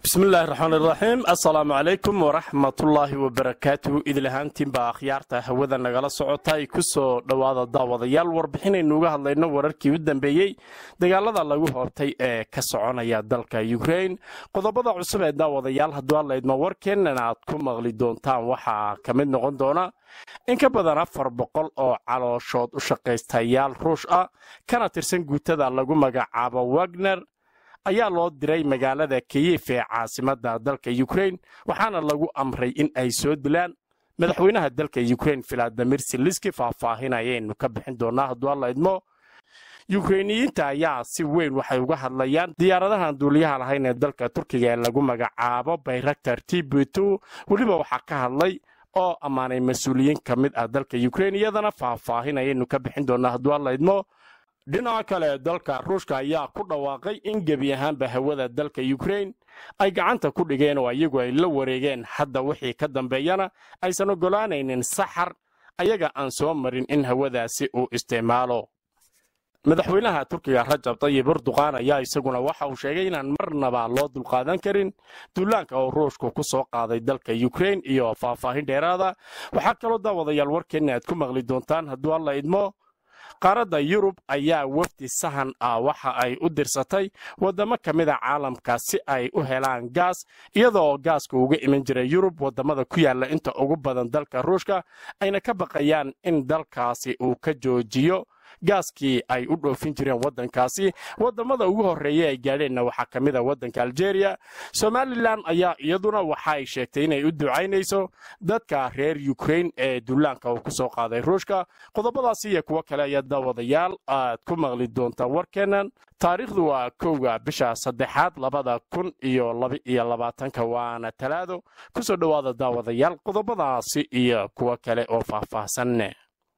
bismillahi raxmaan iraxiim assalaamu calaykum waraxmatullaahi wabarakaatuhu idilahaantiinbaa akhyaarta hawada nagala socota ay ku soo dhowaada daawadayaal warbixinaynu uga hadlayno wararkii u dambeeyey dagaalada lagu hoobtay ee ka soconaya dalka ukrain qodobada cusub ee daawadayaal hadduu hadlaydma warkeenana aad ku maqli doontaan waxaa ka mid noqon doona in ka badan afar boqol oo calooshood u shaqaystayaal ruush ah kana tirsan guutada lagu magacaabo wagner ayaa loo diray magaalada kiyif ee caasimadda dalka ukrain waxaana lagu amray in ay soo dilaan madaxweynaha dalka ukrain filadimir siliski faahfaahinayaynu ka bixin doonaa hadduu alla idmo yukrainiyiinta ayaa si weyn waxay uga hadlayaan diyaaradahan duuliyaha lahayn ee dalka turkiga ee lagu magacaabo bayraktar t b t weliba waxaa ka hadlay oo ammaanay mas-uuliyiin ka mid ah dalka ukrain iyadana faahfaahinayaynu ka bixin doonaa hadduu alla idmo dhinaca kale dalka ruushka ayaa ku dhawaaqay in gebi ahaanba hawada dalka ukrain ay gacanta ku dhigeen oo iyagu ay la wareegeen hadda wixii ka dambeeyana aysan oggolaanaynin saxar ayaga aan soo marin in hawadaasi uu isticmaalo madaxweynaha turkiga rajab tayib erduqaan ayaa isaguna waxa uu sheegay inaan marnaba loo dulqaadan karin duulaanka oo ruushku ku soo qaaday dalka ukrain iyo faahfaahin dheeraada waxaa kaloo daawadayaal warkeenna aad ku maqli doontaan hadduu alla idmo qaaradda yurub ayaa wafdi sahan ah waxa ay u dirsatay waddamo ka mida caalamka si ay u helaan gaas iyadoo gaaska uga iman jiray yurub waddamada ku yaalla inta ugu badan dalka ruushka ayna ka baqayaan in dalkaasi uu ka joojiyo gaaskii ay u dhoofin jireen waddankaasi waddamada ugu horreeya ay gaadheenna waxaa ka mid a waddanka aljeeriya somalilan ayaa iyaduna waxa ay sheegtay inay u ducaynayso dadka reer yukrain ee duulaanka uu ku soo qaaday ruushka qodobadaasi iyo kuwo kale ayaa daawadayaal aad ku maqli doontaan warkeennan taariikhdu waa kowga bisha saddexaad labada kun iyo laba-iyo labaatanka waana talaado ku soo dhowaada daawadayaal qodobadaasi iyo kuwo kale oo faahfaahsan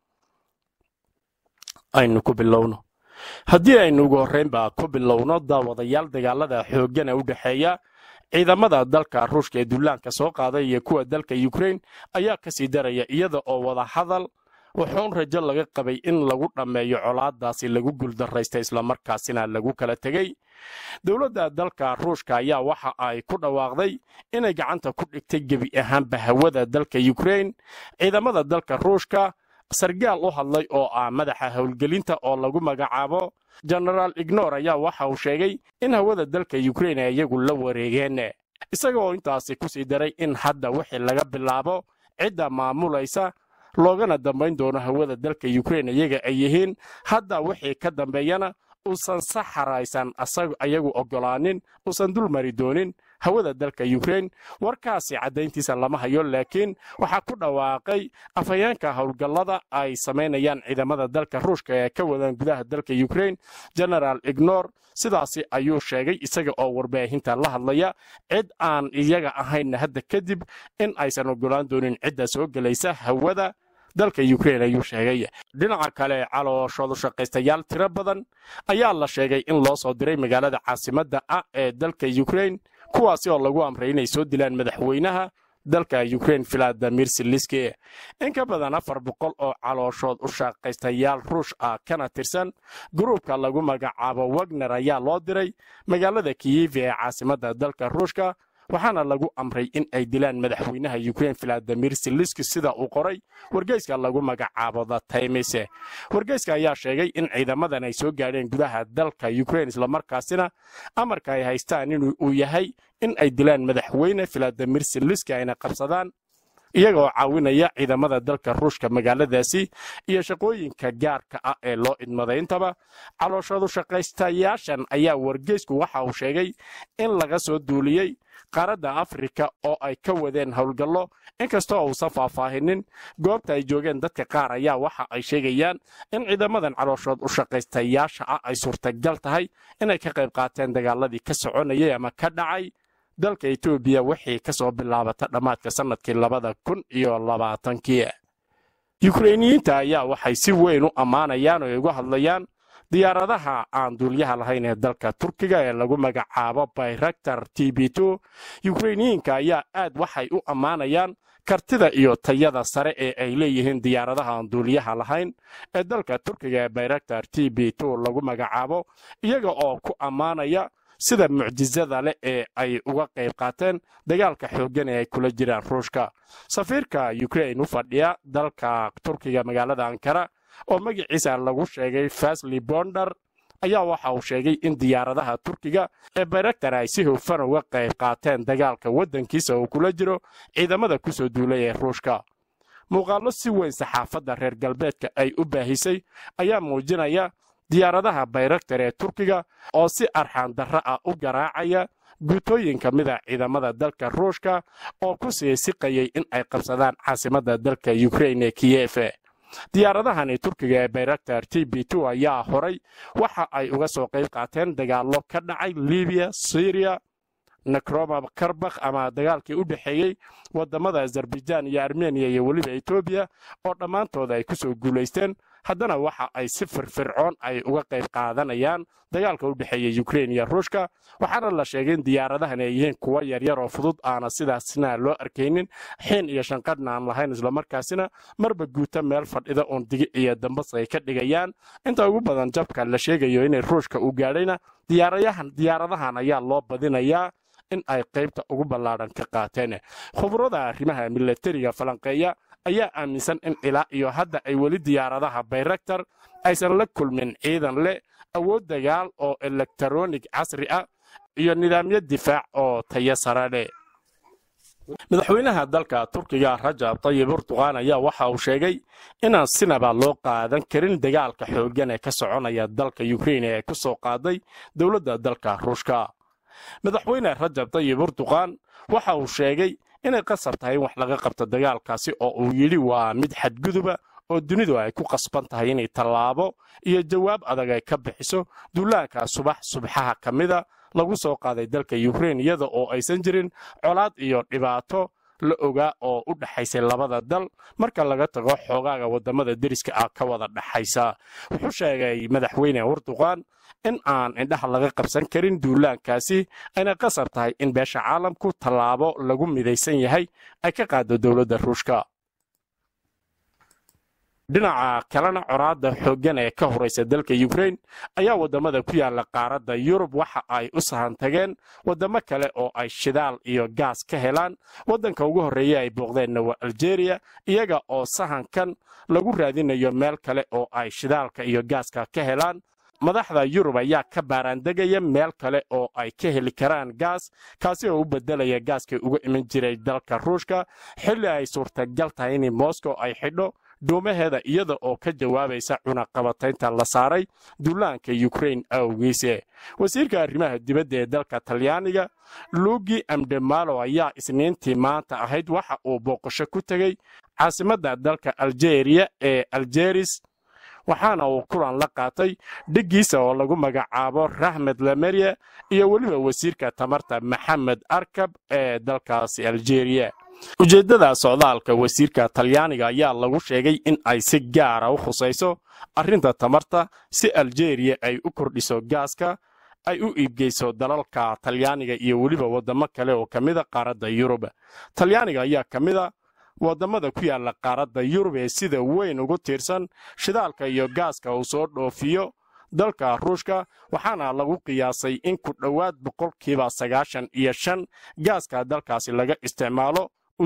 aynu ku bilowno haddii aynu ugu horraynba ku bilowno daawadayaal dagaalada xooggana u dhexeeya ciidamada dalka ruushka ee duulaanka soo qaaday iyo kuwa dalka yukrain ayaa ka sii daraya iyada oo wada hadal wuxuun rajo laga qabay in lagu dhammeeyo colaadaasi lagu guuldarraystay islamarkaasina lagu kala tegey dowladda dalka ruushka ayaa waxa ay ku dhawaaqday inay gacanta ku dhigtay gebi ahaanba hawada dalka yukrain ciidamada dalka ruushka sargaal u hadlay oo ah madaxa howlgelinta oo lagu magacaabo genaraal ignor ayaa waxa uu sheegay in hawada dalka yukrain ay iyagu la wareegeen isagaoo intaasi ku sii daray in hadda wixii laga bilaabo cidda maamulaysa loogana dambayn doono hawada dalka yukrain iyaga ay yihiin hadda wixii ka dambeeyana uusan saxaraysan ayagu oggolaanin uusan dul mari doonin hawada dalka yukrain warkaasi caddayntiisa lama hayo laakiin waxaa ku dhawaaqay afhayeenka howlgallada ay samaynayaan ciidamada dalka ruushka ee ka wadaan gudaha dalka yukrain genaraal ignor sidaasi ayuu sheegay isaga oo warbaahinta la hadlaya cid aan iyaga ahaynna hadda kadib in aysan oggolaan doonin cidda soo gelaysa hawada dalka yukrain ayuu sheegay dhinaca kale calooshoodu shaqaystayaal tiro badan ayaa la sheegay in loo soo diray magaalada caasimadda ah ee dalka yukrain kuwaasi oo lagu amray inay soo dilaan madaxweynaha dalka yukrain filadimir siliski in ka badan afar boqol oo calooshood u shaqaystayaal ruush ah kana tirsan gruubka lagu magacaabo wagner ayaa loo diray magaalada kiyif ee caasimadda dalka ruushka waxaana lagu amray in ay dilaan madaxweynaha yukrain filadimir siliski sida uu qoray wargeyska lagu magacaabo the times wargeyska ayaa sheegay in ciidamadan ay soo gaadheen gudaha dalka yukrain islamarkaasina amarka ay haystaan in uu yahay in ay dilaan madaxweyne filadimir siliski ayna qabsadaan iyagoo caawinaya ciidamada dalka ruushka magaaladaasi iyo shaqooyinka gaarka ah ee loo idmaday intaba calooshadu shaqaystayaashan ayaa wargeysku waxa uu sheegay in laga soo duuliyey qaaradda afrika oo ay ka wadeen howlgallo inkastoo uusan faahfaahinin goobta ay joogeen dadka qaar ayaa waxa ay sheegayaan in ciidamadan calooshood u shaqaystayaasha ah ay suurtagal tahay inay ka qayb qaateen dagaaladii ka soconayay ama ka dhacay dalka etoobiya wixii ka soo bilaabata dhammaadka sannadkii labada kun iyo labaatankii yukrainiyiinta ayaa waxay si weyn u ammaanayaan oo ay uga hadlayaan diyaaradaha aan duulyaha lahayn ee dalka turkiga ee lagu magacaabo bayraktar t b t yukrainiyiinka ayaa aad waxay u ammaanayaan kartida iyo tayada sare ee ay leeyihiin diyaaradaha aan duuliyaha lahayn ee dalka turkiga ee bayraktar t b t lagu magacaabo iyaga oo ku ammaanaya sida mucjisada leh ee ay uga qayb qaateen dagaalka xooggan ee ay kula jiraan ruushka safiirka ukrain u fadhiya dalka turkiga magaalada ankara oo magaciisa lagu sheegay fasli bonder ayaa waxa uu sheegay in diyaaradaha turkiga ee bayraktar ay si hufan uga qayb qaateen dagaalka waddankiisa uu kula jiro ciidamada ku soo duulay ee ruushka muuqaallo si weyn saxaafadda reer galbeedka ay u baahisay ayaa muujinaya diyaaradaha bayraktar ee turkiga oo si arxaan darro ah u garaacaya guutooyin ka mida ciidamada dalka ruushka oo ku sii siqayay in ay qabsadaan caasimadda dalka ukrain ee kiyefe diyaaradahani turkiga ee bayraktar t b t ayaa horay waxa ay uga soo qayb qaateen dagaallo ka dhacay libiya syriya nakroma karbakh ama dagaalkii u dhexeeyey wadamada azerbaijaan iyo armeniya iyo weliba etoobiya oo dhammaantooda ay ku soo guulaysteen haddana waxa ay si firfircoon ay uga qayb qaadanayaan dagaalka u dhexeeya ukrein iyo ruushka waxaana la sheegay in diyaaradahan ay yihiin kuwo yaryar oo fudud aana sidaasna loo arkaynin xiin iyo shanqadhna aan lahayn islamarkaasina marba guuta meel fadhida oon digi iyo dambas ay ka dhigayaan inta ugu badan jabka la sheegayo inay ruushka u gaadhayna diyaaradahan ayaa loo badinayaa in ay qaybta ugu ballaadhan ka qaateen khubrada arrimaha milatariga falanqeeya ayaa aaminsan in ilaa iyo hadda ay weli diyaaradaha bayraktar aysan la kulmin ciidan leh awood dagaal oo elektaronig casri ah iyo nidaamyo difaac oo tayo sare leh madaxweynaha dalka turkiga rajab tayib urduqaan ayaa waxa uu sheegay inaan sinaba loo qaadan karin dagaalka xooggan ee ka soconaya dalka ukrein ee ku soo qaaday dowladda dalka ruushka madaxweyne rajab tayib urduqaan waxa uu sheegay inay qasab tahay in wax laga qabto dagaalkaasi oo uu yidhi waa mid xadguduba oo dunidu ay ku qasban tahay inay tallaabo iyo jawaab adag ay ka bixiso duulaanka subax subxaha ka mida lagu soo qaaday dalka ukrein iyada oo aysan jirin colaad iyo dhibaato la ogaa oo u dhaxaysay labada dal marka laga tago xoogaaga wadamada deriska ah ka wada dhaxaysa wuxuu sheegay madaxweyne urduqaan in aan indhaha laga qabsan karin duulaankaasi ayna qasab tahay in beesha caalamku tallaabo lagu midaysan yahay ay ka qaado dowladda ruushka dhinaca kalena coraadda xooggan ee ka horaysa dalka ukrein ayaa waddamada ku yaala qaaradda yurub waxa ay u sahan tageen waddamo kale oo ay shidaal iyo gaas ka helaan waddanka ugu horreeya ay booqdeenna waa aljeeriya iyaga oo sahankan lagu raadinayo meel kale oo ay shidaalka iyo gaaska ka helaan madaxda yurub ayaa ka baaraandegaya meel kale oo ay ka heli karaan gaas kaasi oo u bedelaya gaaskii uga iman jiray dalka ruushka xilli ay suurtagal tahay in moscow ay xidho dhuumaheeda iyada oo ka jawaabaysa cunaqabataynta la saaray duulaanka ukrein awgiise wasiirka arrimaha dibadda ee dalka talyaaniga luugi amdemalo ayaa isniintii maanta ahayd waxa uu booqasho ku tegey caasimadda dalka aljeeriya ee aljeris waxaana uu kulan la qaatay dhiggiisa oo lagu magacaabo rahmed lamerya iyo weliba wasiirka tamarta maxamed arkab ee dalkaasi aljeeriya ujeeddada socdaalka wasiirka talyaaniga ayaa lagu sheegay in ay si gaara u khusayso arrinta tamarta si aljeeriya ay u kordhiso gaaska ay u iibgeyso dalalka talyaaniga iyo weliba waddamo kale oo ka mida qaaradda yurub talyaaniga ayaa ka mida waddamada ku yaalla qaaradda yurub ee sida weyn ugu tiirsan shidaalka iyo gaaska uu soo dhoofiyo dalka ruushka waxaana lagu qiyaasay in ku dhowaad boqolkiiba sagaashan iyo shan gaaska dalkaasi laga isticmaalo uu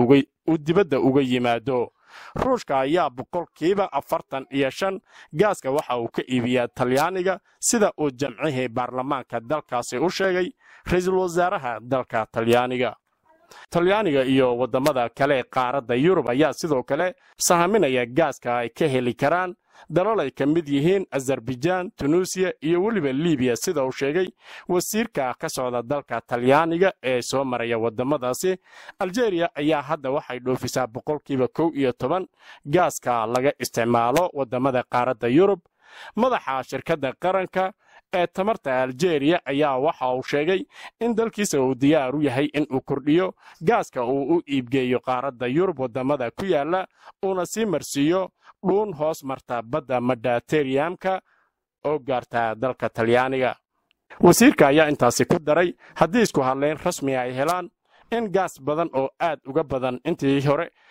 dibadda uga yimaado ruushka ayaa boqolkiiba afartan iyo shan gaaska waxa uu ka iibiyaa talyaaniga sida uu jamcihii baarlamaanka dalkaasi u sheegay ra-iisul wasaaraha dalka talyaaniga talyaaniga iyo waddamada kale ee qaaradda yurub ayaa sidoo kale sahaminaya gaaska ay ka heli karaan dalal ay ka mid yihiin azarbajaan tunuusiya iyo weliba libiya sida uu sheegay wasiirka ka socda dalka talyaaniga ee soo maraya waddamadaasi aljeeriya ayaa hadda waxay dhoofisaa boqolkiiba kow iyo toban gaaska laga isticmaalo waddamada qaaradda yurub madaxa shirkadda qaranka ee tamarta aljeeriya ayaa waxa uu sheegay in dalkiisa uu diyaar u yahay in uu kordhiyo gaaska uu u iibgeeyo qaaradda yurub waddamada ku yaalla uuna sii marsiiyo dhuun hoos marta badda mediteriyamka oo gaarta dalka talyaaniga wasiirka ayaa intaasi ku daray haddii isku hadlayn rasmi ay helaan in gaas badan oo aad uga badan intii hore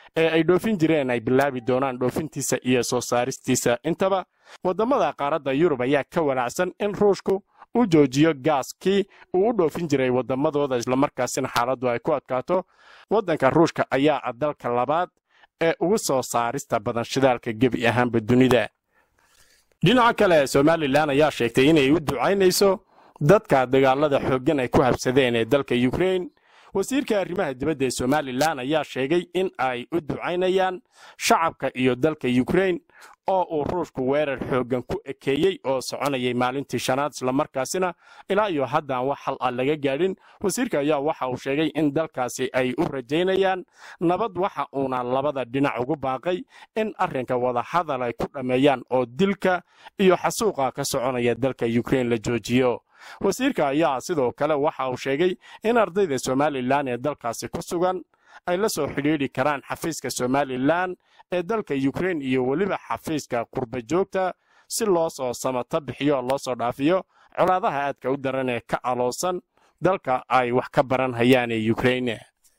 ee ay dhoofin jireen ay bilaabi doonaan dhoofintiisa iyo soo saaristiisa intaba waddamada qaaradda yurub ayaa ka wanaacsan in ruushku uu joojiyo gaaskii uu u dhoofin jiray waddamadooda islamarkaasina xaaladdu ay ku adkaato waddanka ruushka ayaa ah dalka labaad ee ugu soo saarista badan shidaalka gebi ahaanba dunida dhinaca kale somalilan ayaa sheegtay inay u ducaynayso dadka dagaalada xooggan ay ku habsadeen ee dalka yukrain wasiirka arrimaha dibadda ee somalilan ayaa sheegay in ay u ducaynayaan shacabka iyo dalka yukrain oo uu ruushku weerar xooggan ku ekeeyey oo soconayay maalintii shanaad islamarkaasina ilaa iyo haddaan wax hal ah laga gaadhin wasiirka ayaa waxa uu sheegay in dalkaasi ay u rajaynayaan nabad waxa uuna labada dhinac ugu baaqay in arrinka wadahadal ay ku dhammeeyaan oo dilka iyo xasuuqa ka soconaya dalka yukrain la joojiyo wasiirka ayaa sidoo kale waxa uu sheegay in ardayda somalilan ee dalkaasi ku sugan ay la soo xidhiidhi karaan xafiiska somalilan ee dalka yukrain iyo weliba xafiiska qurba joogta si loo soo samato bixiyo loo soo dhaafiyo colaadaha aadka u daran ee ka aloosan dalka ay wax ka baran hayaan ee yukrain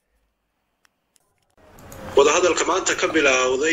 wadahadalka maanta ka bilowday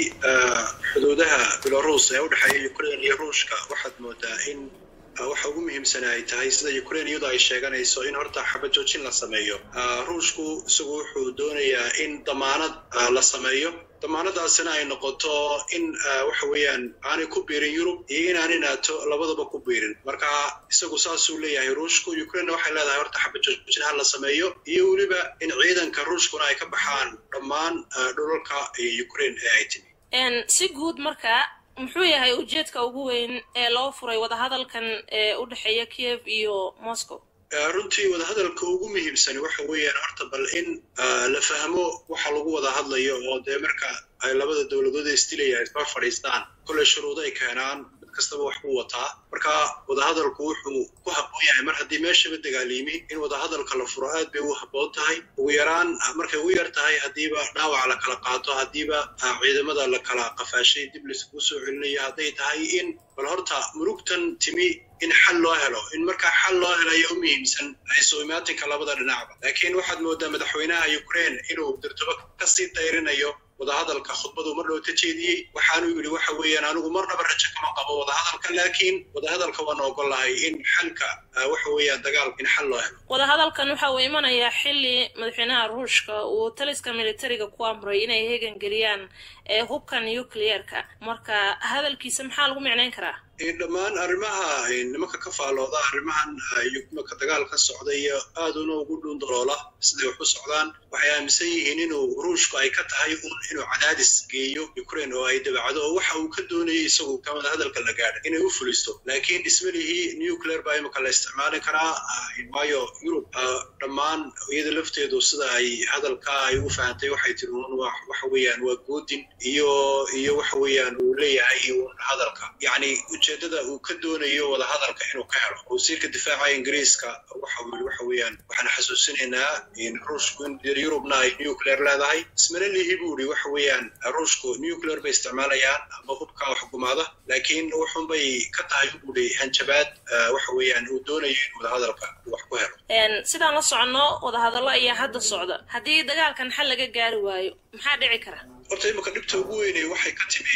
xuduudaha belarus ee u dhexeeya ukrain iyo ruushka waxaad moodaa in waxa ugu muhiimsana ay tahay sida ukrain iyadoo ay sheeganayso in horta xabad joojin la sameeyo ruushku isagu wuxuu doonayaa in damaanad la sameeyo damaanadaasina ay noqoto in waxa weeyaan aanay ku biirin yurub iyo inaanay naato labadaba ku biirin marka isagu saasuu leeyahay ruushku ukrainna waxay leedahay horta xabad joojin ha la sameeyo iyo weliba in ciidanka ruushkuna ay ka baxaan dhammaan dhulalka ukrain ee ay timi si guud marka muxuu yahay ujeedka ugu weyn ee loo furay wadahadalkan ee u dhexeeya kiev iyo moscow runtii wadahadalka ugu muhiimsani waxa weeyaan horta bal in la fahmo waxa lagu wada hadlayo oo dee marka ay labada dowladood isdilaya isba fadhiistaan kolley shuruudo ay keenaan mid kastaba wax buu wataa marka wadahadalku wuxuu ku habboon yahay mar haddii meeshaba dagaalimi in wadahadalka la furo aad bay u habboon tahay ugu yaraan markay ugu yar tahay haddiiba dhaawac la kala qaato haddiiba ciidamada la kala qafaashay dib laiskugu soo celinayo hadday tahay in bal horta murugtan timi in xal loo helo in markaa xal loo helayo u muhiimsan soo imaatinka labada dhinacba laakiin waxaad moodaa madaxweynaha ukrain inuu dirtobo kasii dayrinayo wadahadalka khudbadu mar dhow ka jeediyey waxaanuu yidhi waxa weeyaan anigu marnaba rajo kama qabo wadahadalka laakiin wadahadalka waan ogol lahay in xalka waxa weeyaan dagaalka in xal loo helo wadahadalkan waxa uu imanayaa xilli madaxweynaha ruushka uu taliska militariga ku amray inay hegan geliyaan ee hubka nucleerka marka hadalkiisa maxaa lagu micnayn karaa dhammaan arrimaha nimanka ka faalooda arrimahan marka dagaal ka socda iyo aaduna ugu dhuun daloola siday wax u socdaan waxay aaminsan yihiin inuu ruushku ay ka tahay un inuu cadaadis geeyo ukrain oo ay dabacdo oo waxa uu ka doonayay isagu kamada hadalka la gaadha inay u fulisto laakiin dhismalihii nuclear baa imika la isticmaali karaa waayo yurub dhammaan iyada lafteedu sida ay hadalka ay u fahantay waxay tiri un waxa weeyaan waa goodin iyo iyo waxa weeyaan uu leeyahay un hadalka yacni ujeedada uu ka doonayo wadahadalka inuu ka helo wasiirka difaaca ingiriiska waxa uu yidhi waxa weeyaan waxaan xasuusinaynaa in ruushku in yurubna ay nuclear leedahay ismana lihi buu yidhi waxa weeyaan ruushku nuclear bay isticmaalayaan ama hubka xukumaada laakiin wuxun bay ka tahay buu yidhi hanjabaad waxa weeyaan uu doonayo in wadahadalka wax ku helo sidaan la soconno wadahadallo ayaa hadda socda haddii dagaalkan xal laga gaari waayo maxaa dhici kara horta imika dhibta ugu weynay waxay ka timi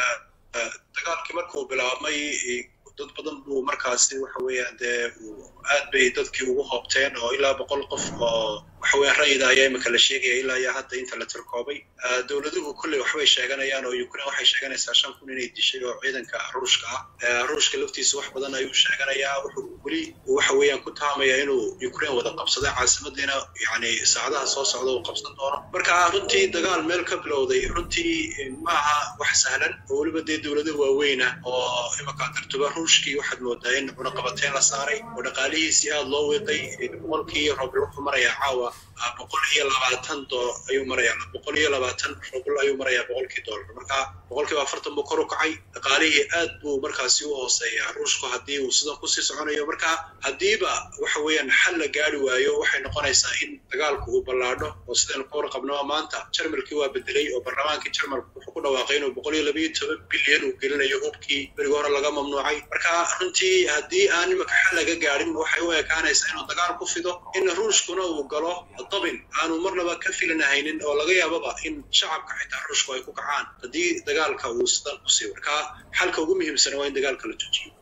dagaalkii markuu bilaabmay dad badan buu markaasi waxa weeyaan dee aad bay dadkii ugu hoobteen oo ilaa boqol qof oo waxa weeyaan rayida ayaa imika la sheegaya ilaa iyo hadda inta la tirkoobay dowladuhu kolley waxbay sheeganayaan oo ukrain waxay sheeganaysaa shan kun inay dishay oo ciidanka ruushka ah ruushka laftiisa wax badan ayuu sheeganayaa wuxuu weli waxa weeyaan ku taamayaa inuu ukrain wada qabsaday caasimadiina yacni saacadaha soo socda uu qabsan doono marka runtii dagaal meel ka bilowday runtii maaha wax sahlan oo weliba dee dowlado waaweyna oo imika dartuba ruushkii waxaad moodaa in cunaqabateyn la saaray oo dhaqaalihiisii aada loo wiiqay boqolkii roobl wuxuu marayaa caawa boqol iyo labaatan dolar ayuu marayaa boqol iyo labaatan rubl ayuu marayaa boqolkii dollar marka boqolkiiba afartan buu kor u kacay dhaqaalihii aad buu markaasi u hooseeyaa ruushku haddii uu sidan kusii soconayo marka haddiiba waxa weeyaan xal la gaari waayo waxay noqonaysaa in dagaalku uu ballaadho oo sidaynu ka warqabno maanta jarmalkii waa bedelay oo barlamaankii jarmalku wuxuu ku ku dhawaaqay inuu boqol iyo labayo toban bilyan uu gelinayo hubkii berigi hore laga mamnuucay marka runtii haddii aan imika xal laga gaadhin waxay u ekaanaysaa inuu dagaal ku fido in ruushkuna uu galo dabin aanu marnaba ka filanahaynin oo laga yaababa in shacabka xitaa ruushku ay ku kacaan haddii dagaalka uu sidan ku sii marka xalka ugu muhiimsana waa in dagaalka la joojiyo